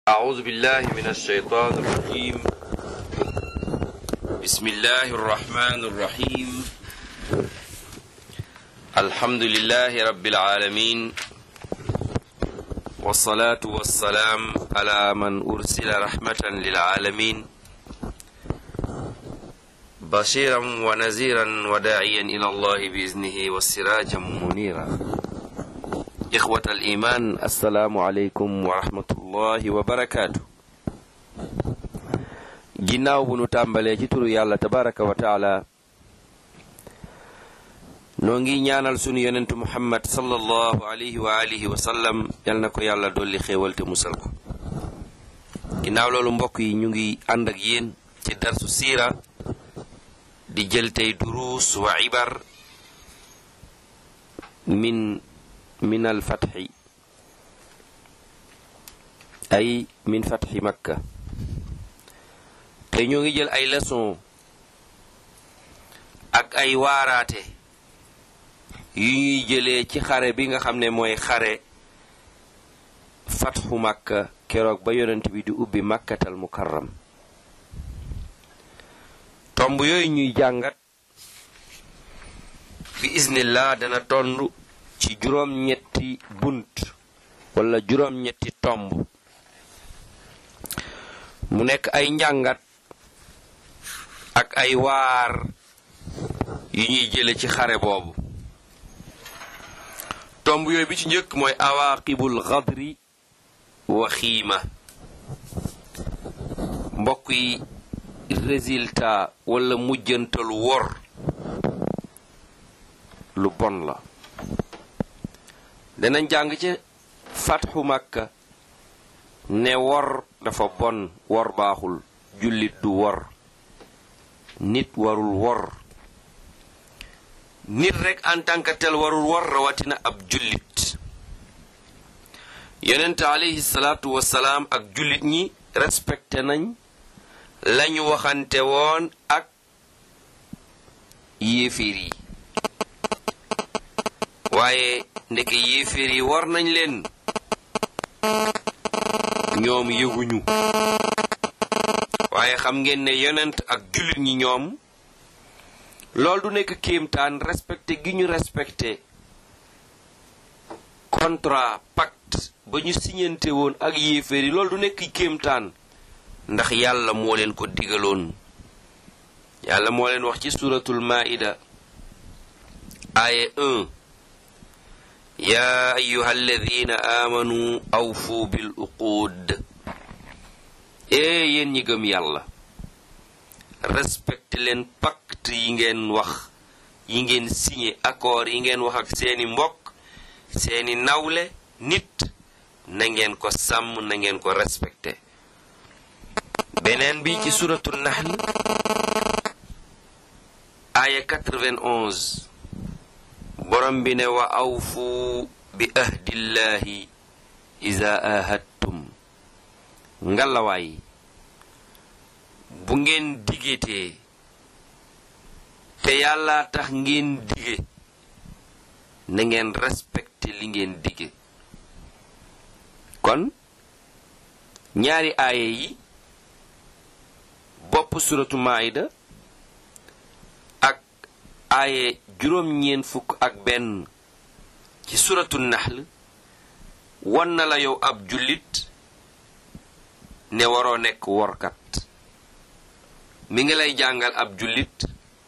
أعوذ بالله من الشيطان الرجيم بسم الله الرحمن الرحيم الحمد لله رب العالمين والصلاة والسلام على من أرسل رحمة للعالمين بشيرا ونذيرا وداعيا إلى الله بإذنه وسراجا منيرا إخوة الإيمان السلام عليكم ورحمة الله وبركاته ginnaaw bu nu tàmbalee ci turu yàlla tabaraka wa taala noo ngi ñaanal sunu yonentu muhammad sallallahu alayhi wa alihi wa sallam yal na ko yàlla dolli xéewal te musal ko ginnaaw loolu mbokk yi ñu ngi ànd ak yéen ci darsu siira di jël tey duruus wa ibar min min al fatxi ay min fatxi makka te ñoo ngi jël ay leçon ak ay waaraate yu ñuy jëlee ci xare bi nga xam ne mooy xare fatxu makka keroog ba yonent bi di ubbi makkatal mukarram tomb yooyu ñuy jàngat bi iznillah dana tondu ci juróom-ñetti bunt wala juróom-ñetti tomb mu nekk ay njàngat ak ay waar yu ñuy jële ci xare boobu tomb yooyu bi ci njëkk mooy awaqibul xadri wa xiima mbokk yi résultat wala mujjantalu wor lu bon la danañ jàng ci fatxu makka ne wor dafa bon wor baaxul jullit du wor nit warul wor nit rek en tant que tel warul wor rawatina ab jullit yonent alayhi salaatu wasalaam ak jullit ñi respecté nañ lañu waxante woon ak yéeféer yi waaye ndeke yéeféer yi war nañ leen ñoom yëguñu waaye xam ngeen ne yonent ak jullit ñi ñoom loolu du nekk kéemtaan respecté gi ñu respecté contrat pacte ba ñu siñante woon ak yéeféer yi loolu du nekk kéemtaan ndax yàlla moo leen ko digaloon yàlla moo leen wax ci suratul maida aaye 1 yaa ayuha alladina aamanu awfu bil uquud ee yéen ñi gëm yàlla respecté leen pacte yi ngeen wax yi ngeen signé accord yi ngeen wax ak seeni mbokk seeni nawle nit na ngeen ko sàmm na ngeen ko respecté beneen bi ci suratu nahl aaya 91 borom bi ne wa awfu bi ahdillahi iza ahadtum ngalawaay bu ngeen digetee te yàlla tax ngeen dige na ngeen respecté li ngeen dige kon ñaari aaya yi bopp suratu maayda ak aaye juróom-ñeen fukk ak benn ci suratu naxl wan na la yow ab jullit ne waroo nekk workat mi ngi lay jàngal ab jullit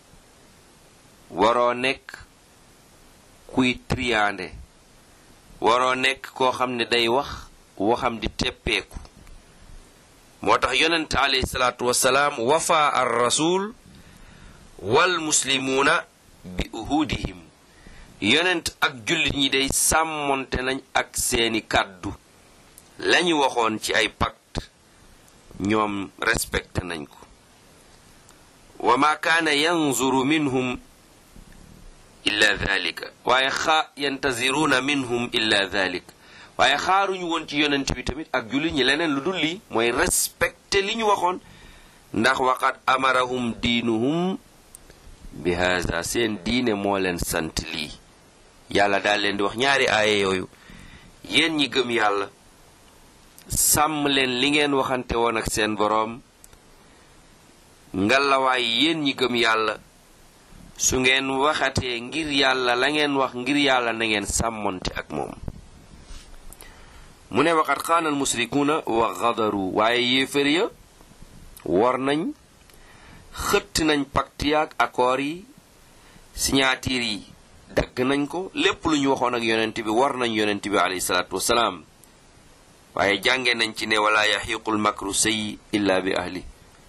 waroo nekk kuy triande waroo nekk koo xam ne day wax waxam di teppeeku moo tax yonent alayhi salaatu wasalaam wafa ar rasul wal muslimuuna bi uhudihim yonent ak jullit ñi day sàmmonte nañ ak seeni kàddu lañu waxoon ci ay pacte ñoom respecté nañ ko wa ma kaana yanzuru minhum illa dhalika waaye xaa yantaziruuna minhum illa dhalika waaye xaaruñu woon ci yonent bi tamit ak jullit ñi leneen lu dul lii mooy respecté li ñu waxoon ndax waqad amarahum diinuhum bi haza seen diine moo leen sant lii yàlla daal leen di wax ñaari aaya yooyu yéen ñi gëm yàlla sàmm leen li ngeen waxante woon ak seen boroom ngalawaay yéen ñi gëm yàlla su ngeen waxatee ngir yàlla la ngeen wax ngir yàlla na ngeen sàmmonte ak moom mu ne waqat xaana al musrikuuna wa gadaru waaye yéefér ya war nañ xëtt nañ pacte yaak accord yi signature yi dagg nañ ko lépp lu ñu waxoon ak yonent bi war nañ yonent bi alayhi salaatu wasalaam waaye jànge nañ ci ne wala yaxiiqul makru sayyi illa bi ahli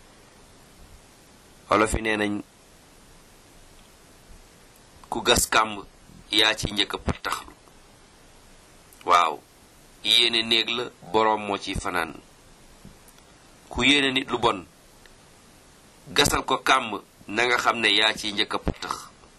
olof yi nee nañ ku gas kàmb yaa ci njëkk a pattaxlu waaw yéene néeg la boroom moo ciy fanaan ku yéene nit lu bon gasal ko kàmb na nga xam ne yaa ciy njëkk a pattax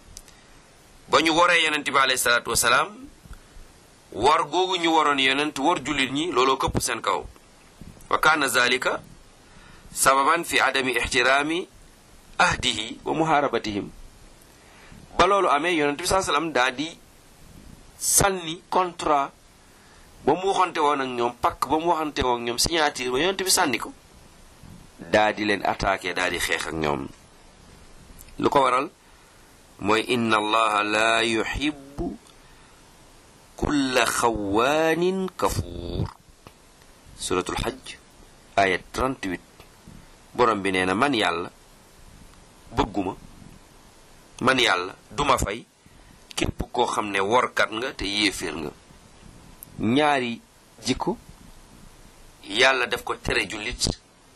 ba ñu waree yonent bi alayhi salaatu wasalaam war googu ñu waroon yonent war jullit ñi looloo këpp seen kaw wa kaana zalika sababan fi adami ixtiraami ahdihi wa muhaarabatihim ba loolu amee yonent bi saa salaam daa di sànni contrat ba mu waxante woon ak ñoom pakk ba mu waxante woon ak ñoom signature ba yonent bi sànni ko daa di leen attaqué daa di xeex ak ñoom lu ko waral mooy inna allaha la yuhibbu kulla xawaanin kafuur suratul xajj ayat 38 borom bi nee na man yàlla bëgguma man yàlla duma fay képp koo xam ne workat nga te yéeféer nga ñaari jikko yàlla def ko tere jullit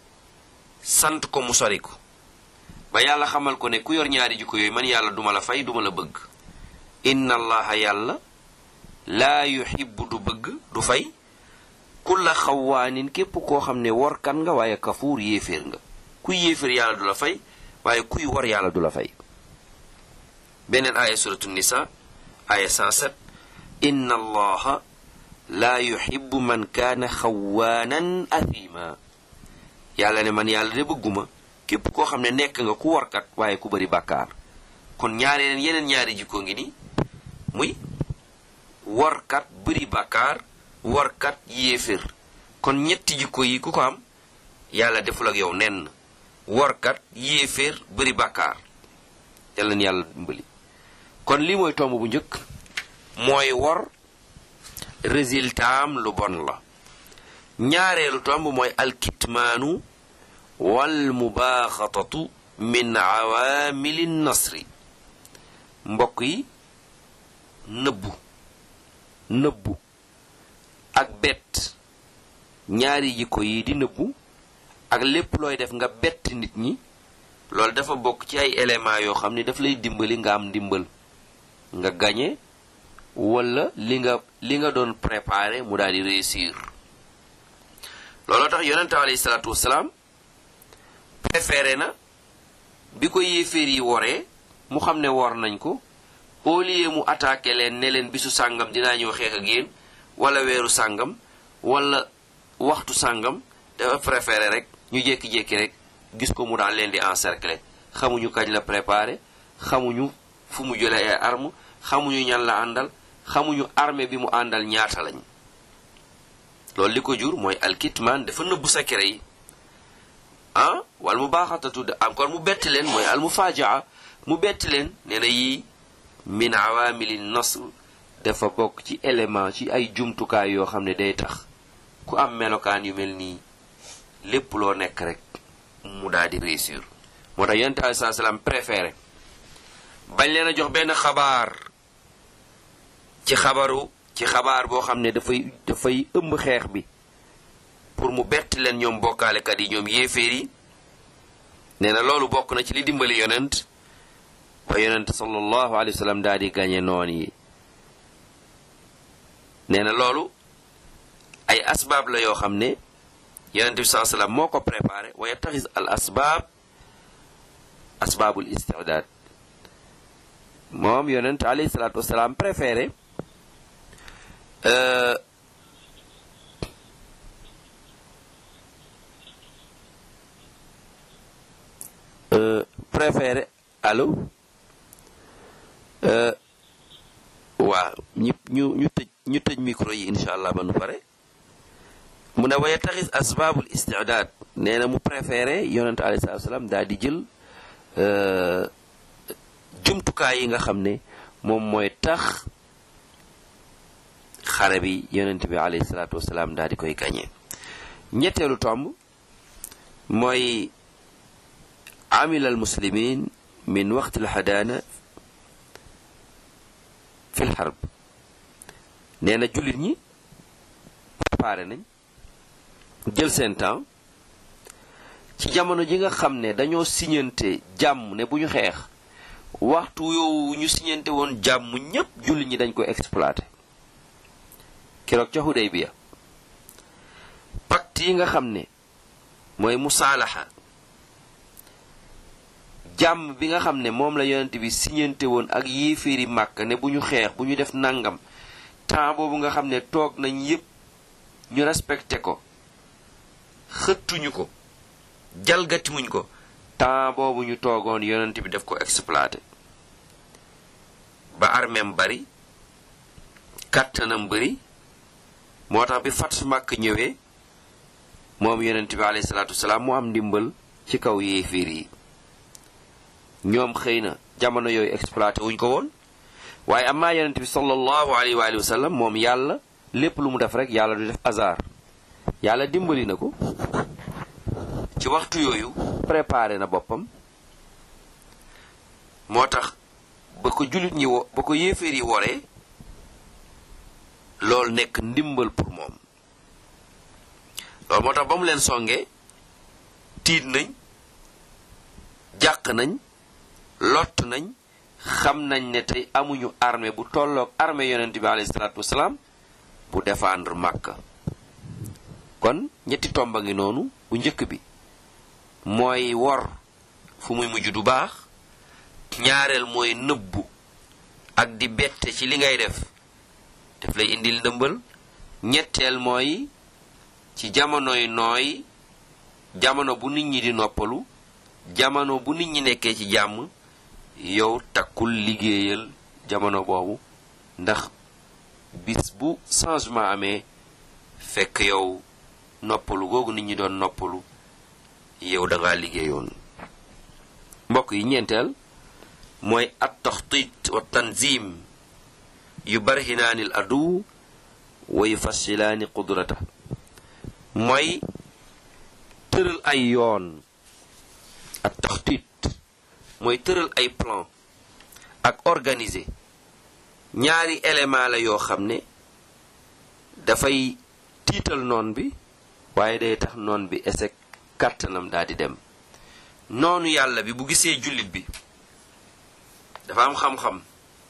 sant ko mu sori ko ba yàlla xamal ko ne ku yor ñaari jikko yooyu man yàlla duma la fay duma la bëgg inna allaha yàlla laa yuhibbu du bëgg du fay kulla xawaanin képp koo xam ne workat nga waaye kafuur yéeféer nga kuy yéeféer yàlla du la fay waaye kuy war yàlla du la fay beneen aaya suratu nisa aaya 107 inna allaha laa yuhibbu man kaana xawaanan athima yàlla ne man yàlla de bëgguma képp koo xam ne nekk nga ku warkat waaye ku bari bàkkaar kon ñaareen yeneen ñaari jikko ngi ni muy warkat bari bàkkaar warkat yéefér kon ñetti jikko yi ku ko am yàlla deful ak yow nenn warkat yéeféer bari bàkkaar yàlla na yàlla dimbali kon lii mooy tomb bu njëkk mooy wor résultat am lu bon la ñaareelu tomb mooy alkitmaanu wal mubaaxatatu min awaamili nasri mbokk yi nëbbu nëbbu ak bett ñaari jikko yi di nëbbu ak lépp looy def nga bett nit ñi loolu dafa bokk ci ay éléments yoo xam ne daf lay dimbali nga am ndimbal nga gañe wala li nga li nga doon préparé mu daal di réussir looloo tax yonente alayhi salaatu wasalaam préféré na bi ko yéeféer yi woree mu xam ne wor nañ ko au lieu mu attaqué leen ne leen bisu sàngam dinaa ñëw xeex ak yéen wala weeru sàngam wala waxtu sàngam dafa préféré rek ñu jékki-jékki rek gis ko mu daal leen di encercler xamuñu kañ la préparé xamuñu fu mu jële ay arme xamuñu ñan la àndal xamuñu armée bi mu àndal ñaata lañ loolu li ko jur mooy alkitman dafa nëbbu secret yi ah wala mu baaxatatu de encore mu bett leen mooy al mufajaa mu bett leen nee na yii min awamili nasr dafa bokk ci élément ci ay jumtukaay yoo xam ne day tax ku am melokaan yu mel nii lépp loo nekk rek mu daal di réussir moo tax yonent alei saa salaam préféré bañ leen a jox benn xabaar ci xabaru ci xabaar boo xam ne dafay dafay ëmb xeex bi pour mu bett leen ñoom bokkaalekat yi ñoom yéeféer yi nee na loolu bokk na ci li dimbali yonent ba yonent sallallahu alayhi wa sallam daal di gañe noon yi nee na loolu ay asbaab la yoo xam ne yonent bi saa sallam moo ko préparé wa yattaxis al asbaab asbaabul istidaad moom yonent alayhi salaatu wasalaam préféré préféré allo waaw ñu ñu ñu tëj ñu tëj micro yi incha allah ba nu pare mu mu ne wa yattaxis asbaabul istidaad nee na mu préféré yonente alayhi salaatu salaam daal di jël jumtukaay yi nga xam ne moom mooy tax xare bi yonent bi alayhi salaatu wasalaam daal di koy gañe ñetteelu tomb mooy amila al muslimin min waqti alxadaana fi lxarb nee na jullit ñi préparé nañ jël seen temps ci jamono ji nga xam ne dañoo siñante jàmm ne bu ñu xeex waxtu yow ñu siñante woon jàmm ñépp jullit ñi dañ ko exploité keroog ca Hudaybiya pacte yi nga xam ne mooy musaalaxa jàmm bi nga xam ne moom la yonent bi siñante woon ak yéeféeri màkk ne bu ñu xeex bu ñu def nangam temps boobu nga xam ne toog nañ yépp ñu respecté ko xëttuñu ko jalgatiwuñ ko temps boobu ñu toogoon yonent bi def ko exploité ba armeem bari kàttanam bari moo tax bi fat màkk ñëwee moom yonent bi alayhi salaatu wasalaam mu am ndimbal ci kaw yéeféer yi ñoom xëy na jamono yooyu exploité wuñ ko woon waaye amaa yonent bi sallallahu alayhi wa alihi wa sallam moom yàlla lépp lu mu def rek yàlla du def hasard yàlla dimbali na ko ci waxtu yooyu préparé na boppam moo tax ba ko jullit ñi wo ba ko yéeféer yi woree loolu nekk ndimbal pour moom loolu moo tax ba mu leen songee tiit nañ jàq nañ lott nañ xam nañ ne tey amuñu armée bu tolloog armée yonent bi alayhi salaatu wasalaam bu défendre Makka kon ñetti tomba ngi noonu bu njëkk bi mooy wor fu muy mujj du baax ñaareel mooy nëbbu ak di bette ci li ngay def daf lay indil ndëmbal ñetteel mooy ci jamonoy nooy jamono bu nit ñi di noppalu jamono bu nit ñi nekkee ci jàmm yow takkul liggéeyal jamono boobu ndax bis bu changement amee fekk yow noppalu googu nit ñi doon noppalu yow da ngaa liggéeyoon mbokk yi ñeenteel mooy at taxtit wa tanzim yu barhinaani al adu wa yufassilaani qudrata mooy tëral ay yoon at taxtit mooy tëral ay plan ak organiser ñaari élément la yoo xam ne dafay tiital noon bi waaye day tax noon bi esek kàttanam daal di dem noonu yàlla bi bu gisee jullit bi dafa am xam-xam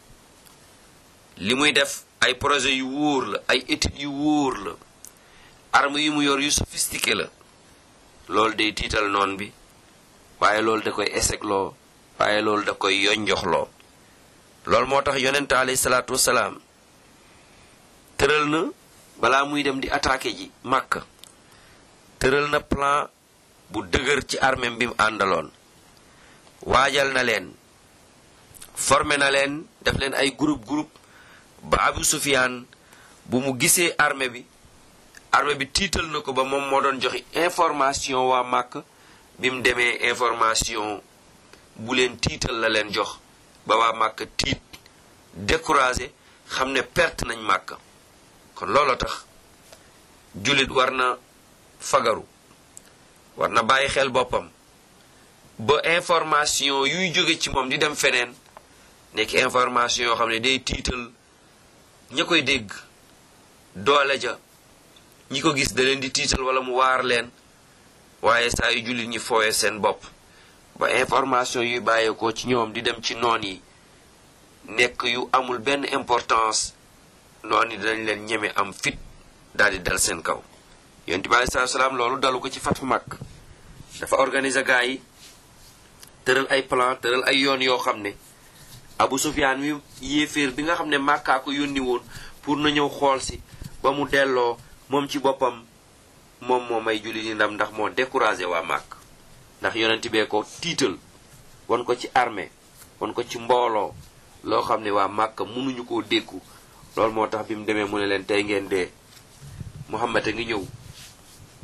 li muy def ay projet yu wóor la ay études yu wóor la arme yu mu yor yu sophistiqué la loolu day tiital noon bi waaye loolu da koy esegloo waaye loolu da koy yonjoxloo loolu moo tax yonent alayhi salaatu wasalaam tëral na balaa muy dem di attaqué ji màkk tëral na plan bu dëgër ci armée bi mu àndaloon waajal na leen formé na leen def leen ay groupe groupe ba Abu Sufyaan bu mu gisee armée bi armée bi tiital na ko ba moom moo doon joxe information waa màkk bi mu demee information bu leen tiital la leen jox ba waa màkk tiit découragé xam ne perte nañ màkk kon looloo tax jullit war na fagaru war na bàyyi xel boppam ba information yuy jóge ci moom di dem feneen nekk information yoo xam ne day tiital ña koy dégg doole ja ñi ko gis da leen di tiital wala mu waar leen waaye saa yu jullit ñi fooye seen bopp ba information yuy bàyyeekoo ci ñoom di dem ci noon yi nekk yu amul benn importance noon yi dinañ leen ñeme am fit daal di dal seen kaw yonent bi alei salatu salaam loolu dalu ko ci fatu mag dafa organiser gaa yi tëral ay plan tëral ay yoon yoo xam ne Abu Sufyaan mi yéeféer bi nga xam ne màkkaa ko yónni woon pour na ñëw xool si ba mu delloo moom ci boppam moom moo may julli ni ndam ndax moo découragé waa màkk ndax yonent bee ko tiital wan ko ci armée wan ko ci mbooloo loo xam ne waa màkk mënuñu koo dékku loolu moo tax bi mu demee mu ne leen tey ngeen dee Muhammad a ngi ñëw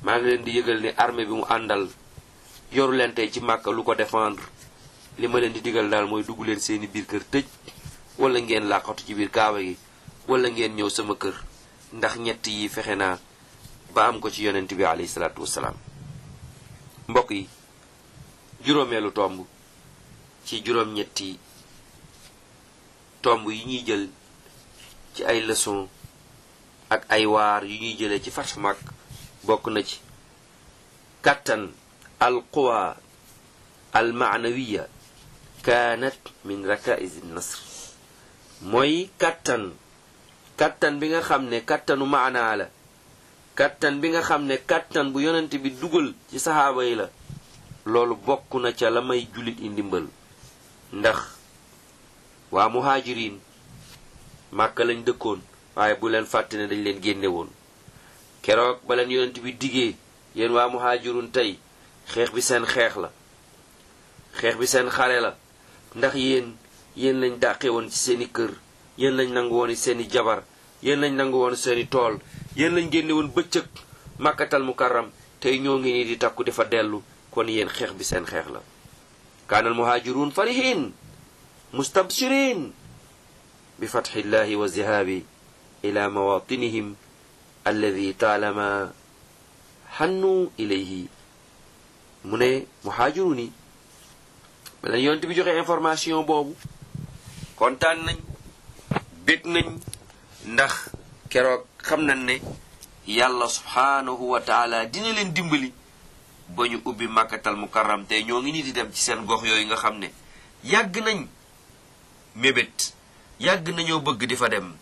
maa ngi leen di yëgal ne armée bi mu àndal yoru leen tey ci màkka lu ko défendre li ma leen di digal daal mooy dugg leen seeni biir kër tëj wala ngeen làqatu ci biir kaaba gi wala ngeen ñëw sama kër ndax ñett yi fexe naa ba am ko ci yonent bi alayhi salaatu wassalaam mbokk yi juróomeelu tomb ci juróom-ñetti tomb yi ñuy jël ci ay leçon ak ay waar yu ñuy jëlee ci Fathu Makka bokk na ci kattan al quwa al maanawiya kaanat min rakaiz nasr mooy kattan kattan bi nga xam ne kattanu maanaa la kattan bi nga xam ne kattan bu yonent bi dugal ci saxaaba yi la loolu bokk na ca la may jullit i ndimbal ndax waa muhaajiriin màkka lañ dëkkoon waaye bu leen fàtte ne dañ leen génne woon keroog ba leen yonent bi diggee yéen waa muhaajirun tey xeex bi seen xeex la xeex bi seen xare la ndax yéen yéen lañ dàqe woon ci seeni kër yéen lañ nangu woon seeni jabar yéen lañ nangu woon seeni tool yéen lañ génne woon bëccëg màkkatal mukarram tey ñoo ngi nii di takku dafa dellu kon yéen xeex bi seen xeex la kaanal muhaajiruun farihin mustabshirin bi fatxillahi wa zihaabi ila mawatinihim alladi taalama xannu ilayhi mu ne muhaajiruun yi ba leen yonent bi joxe information boobu kontaan nañ bég nañ ndax keroog xam nañ ne yàlla subhaanahu wa taala dina leen dimbali ba ñu ubbi màkkatal mukarram te ñoo ngi nii di dem ci seen gox yooyu nga xam ne yàgg nañ mébét yàgg nañoo bëgg di fa dem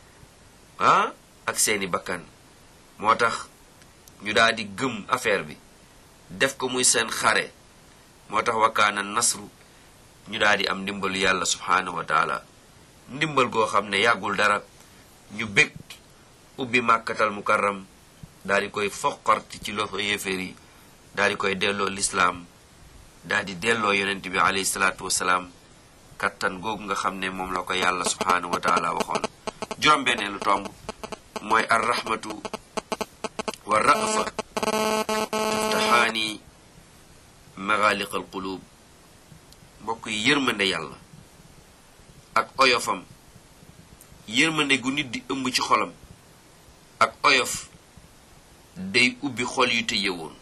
ah ak seeni bakkan moo tax ñu daal di gëm affaire bi def ko muy seen xare moo tax wakaana nasru ñu daal di am ndimbalu yàlla subhaanahu wa taala ndimbal goo xam ne yàggul dara ñu bég ubbi màkkatal mukarram daal di koy foqarti ci loxo yéeféer yi daal di koy delloo lislaam daal di delloo yonent bi alayhi salaatu wasalaam kattan googu nga xam ne moom la ko yàlla subhaanahu wa taala waxoon juróom-benneelu tomb mooy ar rahmatu wa rafa taftaxaani magaaliq al qulub mbokk yi yërmande yàlla ak oyofam yërmande gu nit di ëmb ci xolam ak oyof day ubbi xol yu tëye woon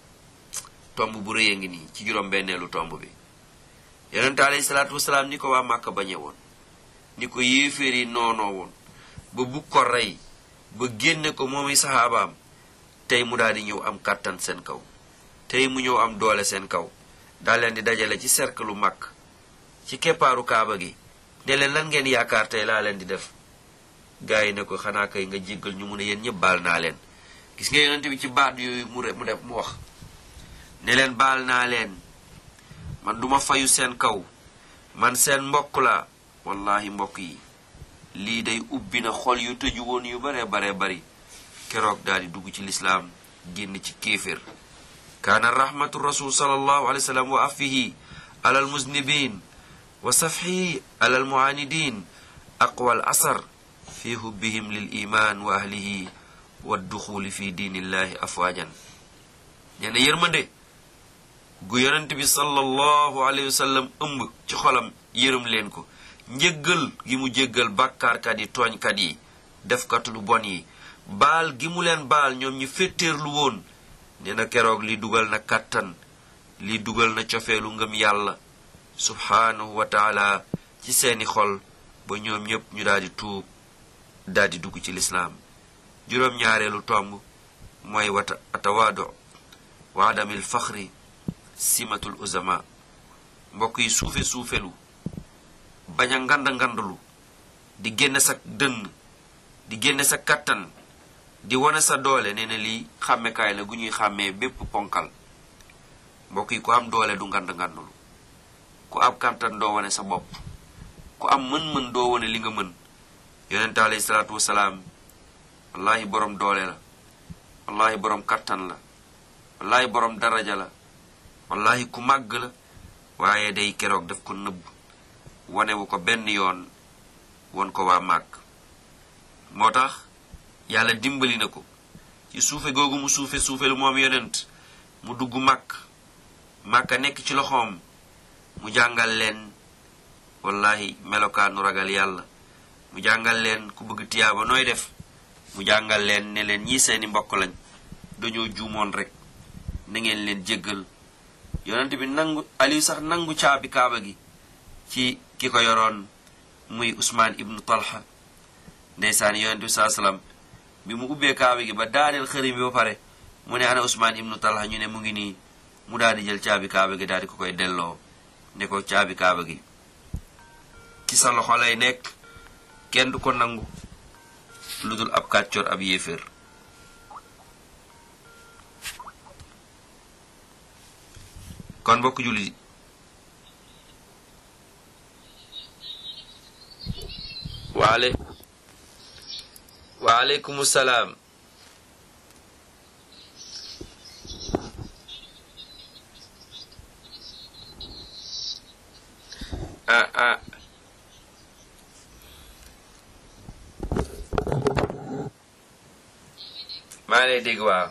tomb bu rëy a ngi nii ci juróom-benneelu tomb bi yonente alayhi salaatu wasalaam ni ko waa màkka bañe woon ni ko yéeféer yi noonoo woon ba bugg ko rey ba génne ko moomi saxaabaam tey mu daal di ñëw am kàttan seen kaw tey mu ñëw am doole seen kaw daa leen di dajale ci cercle màkk ci keppaaru kaaba gi ne leen lan ngeen yaakaar tey laa leen di def gaa yi ne ko xanaa kay nga jéggal ñu mu ne yéen ñëpp baal naa leen gis nga yonente bi ci baat yooyu mu mu def mu wax ne leen baal naa leen man duma fayu seen kaw man seen mbokk la wallahi mbokk yi lii day ubbi na xol yu tëju woon yu bare bare bari keroog daal di dugg ci lislaam génn ci kéefér kaana rahmatu rasul sallallahu alayhi wa sallam wa afihi ala almuznibin wa safxihi ala almuanidin aqwa al asar fi hubbihim lil iman wa ahlihi wa duxuli fi diinillahi afwaajan nee na yërmande gu yonent bi sallallahu alayhi wa sallam ëmb ci xolam yërëm leen ko njëggal gi mu jéggal bàkkaarkat yi tooñkat yi defkatu lu bon yi baal gi mu leen baal ñoom ñu féttéerlu woon nee na keroog li dugal na kàttan li dugal na cofeelu ngëm yàlla subhaanahu wa taala ci seeni xol ba ñoom ñépp ñu daldi tuub daldi dugg ci lislaam juróom-ñaareelu tomb mooy wata atawaado wa adamil faxri simatul uzama mbokk yi suufe suufelu bañ a ngand ngandalu di génne sa dënn di génne sa kattan di wane sa doole nee na lii xàmmekaay la gu ñuy xàmmee bépp ponkal mbokk yi ku am doole du ngand ngandalu ku am kattan doo wane sa bopp ku am mën-mën doo wane li nga mën yonente alayhi salaatu wasalaam wallahi borom doole la wallahi borom kattan la wallahi borom daraja la wallahi ku màgg la waaye day keroog daf ko nëbb wanewu ko benn yoon won ko waa màgg moo tax yàlla dimbali na ko ci suufe googu mu suufe suufe lu moom yonent mu dugg màkk màkka nekk ci loxoom mu jàngal leen wallahi melokaanu ragal yàlla mu jàngal leen ku bëgg tiyaaba nooy def mu jàngal leen ne leen ñii seeni mbokk lañ dañoo juumoon rek na ngeen leen jéggal yonent bi nangu Aliou sax nangu caabi kaaba gi ci ki ko yoroon muy Usmaan ibnu Talha ndeysaan yonent bi saa salaam bi mu ubbee kaaba gi ba daaneel xërim bi ba pare mu ne ana Usmaan ibnu Talha ñu ne mu ngi nii mu daal di jël caabi kaaba gi daal di ko koy delloo ne ko caabi kaaba gi ci sa loxo lay nekk kenn du ko nangu lu dul ab kàccoor ab yéeféer kon mbokk jullit waale waaleykum salaam ah ah maa ngi lay dégg waaw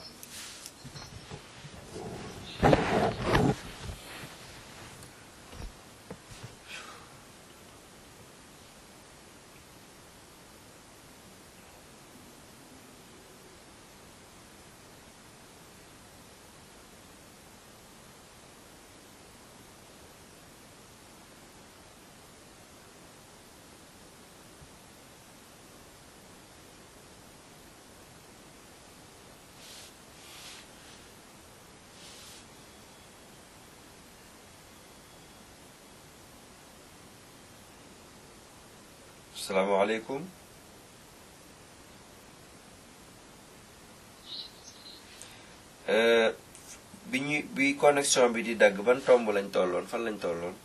salaamaaleykum bi ñu bi connexion bi di dagg ban tomb lañ tolloon fan lañ tolloon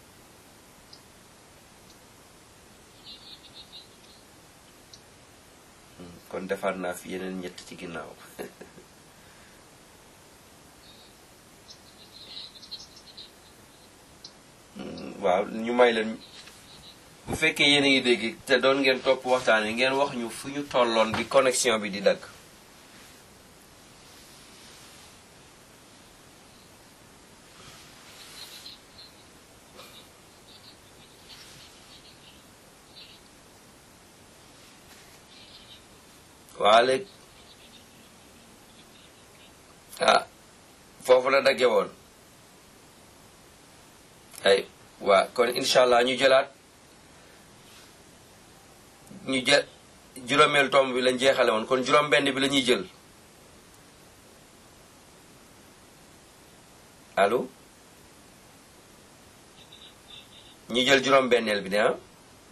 kon defaat naa fi yeneen ñett ci ginnaaw waaw ñu may leen bu fekkee yéen a ngi dégg te doon ngeen topp waxtaan wi ngeen wax ñu fu ñu tolloon bi connexion bi di dagg waa léegi ah foofu la dagge woon ay waa kon incha allah ñu jëlaat ñu jël juróomeelu tomb bi lañ jeexale woon kon juróom benn bi la ñuy jël allo ñu jël juróom benneel bi de ah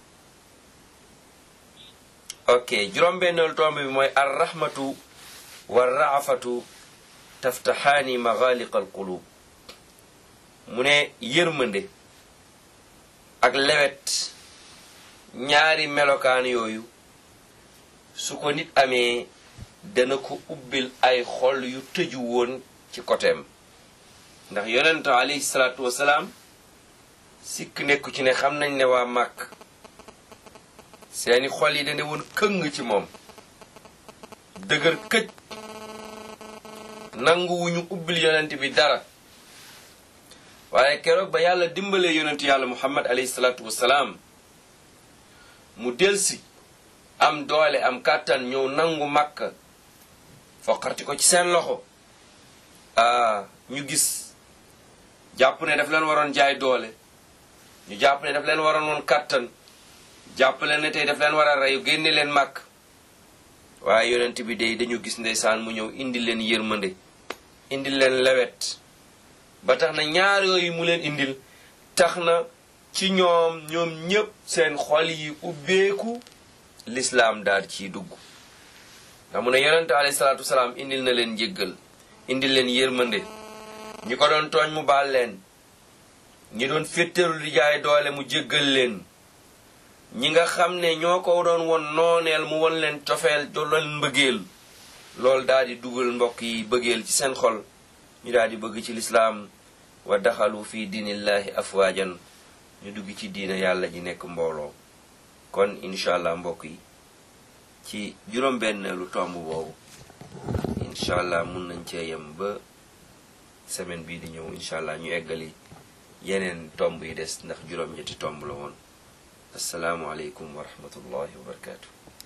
ok juróom benneelu tomb bi mooy ar rahmatu wa raafatu taftaxaani maxaaliq al qulub mu ne yërmande ak lewet ñaari melokaan yooyu su ko nit amee dana ko ubbil ay xol yu tëju woon ci koteem ndax yonent alayhi salaatu wasalaam sikk nekku ci ne xam nañ ne waa màkk seeni xol yi dane woon këng ci moom dëgër këj nanguwuñu ubbil yonent bi dara waaye keroog ba yàlla dimbalee yonent yàlla muhammad alayhi salaatu wasalaam mu delsi am doole am kàttan ñëw nangu màkk foqarti ko ci seen loxo ah ñu gis jàpp ne daf leen waroon jaay doole ñu jàpp ne daf leen waroon woon kàttan jàpp leen ne tey daf leen war a reyu génne leen màkk waaye yonent bi day dañu gis ndeysaan mu ñëw indi leen yërmande indi leen lewet ba tax na ñaar yooyu mu leen indil tax na ci ñoom ñoom ñépp seen xol yi ubbeeku lislaam daal ciy dugg ndax mu ne yonente alayhi salaatu wasalaam indil na leen njéggal indil leen yërmande ñi ko doon tooñ mu baal leen ñi doon féttaru di jaay doole mu jéggal leen ñi nga xam ne ñoo ko doon won nooneel mu won leen cofeel do leen mbëggeel loolu daal di dugal mbokk yi bëggeel ci seen xol ñu daal di bëgg ci lislaam wa daxalu fi diinillahi afwaajan ñu dugg ci diina yàlla ji nekk mbooloo kon incha allah mbokk yi ci juróom-benneelu tomb boobu incha allah mun nañ cee yem ba semaine bii di ñëw incha allah ñu eggali yeneen tomb yi des ndax juróom-ñetti tomb la woon asalaamualeykum wa rahmatullahi wa barakaatu.